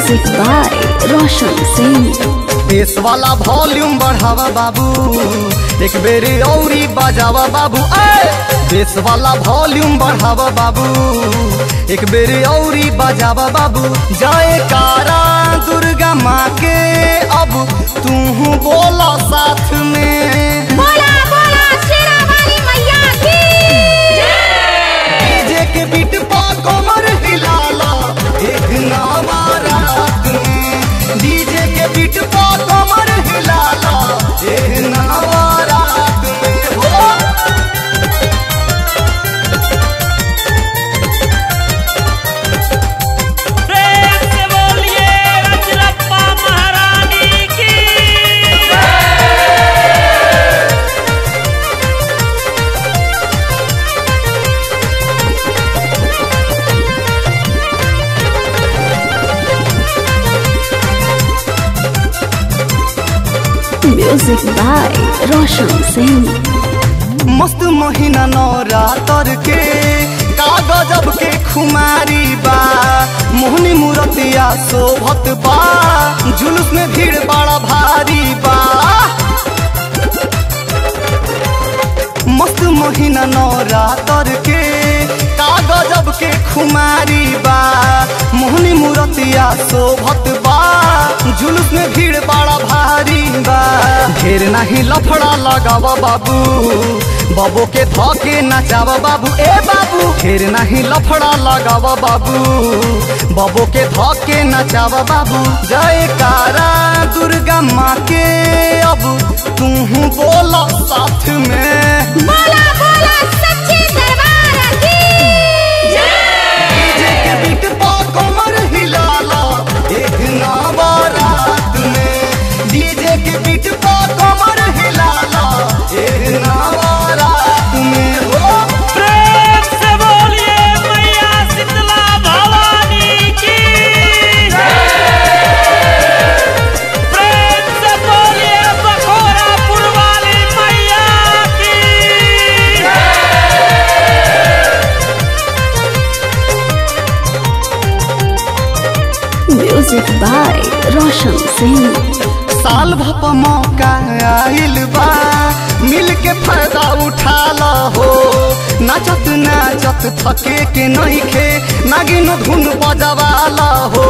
Music by Roshan Singh. Bass वाला volume बढ़ावा बाबू एक बेरी औरी बजावा बाबू ए बेस वाला वॉल्यूम बढ़ावा बाबू एक बेरी औरी बजावा बाबू जाए कारा दुर्गा माँ के अब तू बोला साथ में बोला बोला शेरा वाली मैया की डीजे के बीट पा कमर हिलाला एक नामा रात में डीजे के बीट पा कमर हिलाला एक नामा रात में हो प्रेम से बोलिए रजरप्पा महारानी की Music by Roshan Singh. मस्त महीना नवरातर के कागजब के खुमारी बा मोहनी मूर्तिया शोभत बा जुलूस में भीड़ बड़ा भारी बा मस्त महीना नवरातर के कागजब के खुमारी बा मोहनी मूर्तिया शोभत बा जुलूस में भीड़ बड़ा भारी बा ढेर नहीं लफड़ा लगावा बाबू बाबू के धोके नचावा बाबू ए बाबू ढेर नहीं लफड़ा लगावा बाबू बाबू के धोके नचावा बाबू जय कारा दुर्गा माँ के अब तू बोला साथ में बोला बोला सच्चे दरबार की डीजे के बीट पा कमर हिलाला एक नामा रात में डीजे के बीट पा कमर हिलाला एक नामा रात में हो प्रेम से बोलिए मैया शीतला भवानी की प्रेम से बोलिए बखोरापुर वाली मैया की Music by Roshan Singh. साल भप मौका आइल बा मिल के फायदा उठा ला हो नाचत नाचत थके के नहीं खे नागिन धुन बजवाला हो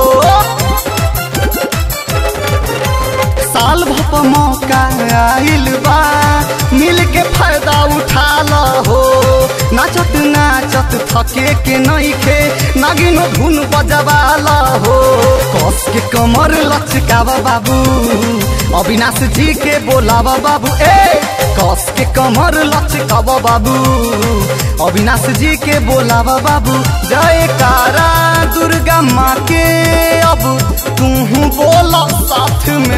साल भप मौका आइल बा मिल के फायदा उठा ला हो नाचत नाचत थके के नहीं खे नागिन धुन बजवाला हो कस के कमर लचकावा बाबू अविनाश जी के बोलावा बाबू ए कस के कमर लचकावा बाबू अविनाश जी के बोलावा बाबू जय कारा दुर्गा माँ के अब तू बोला साथ में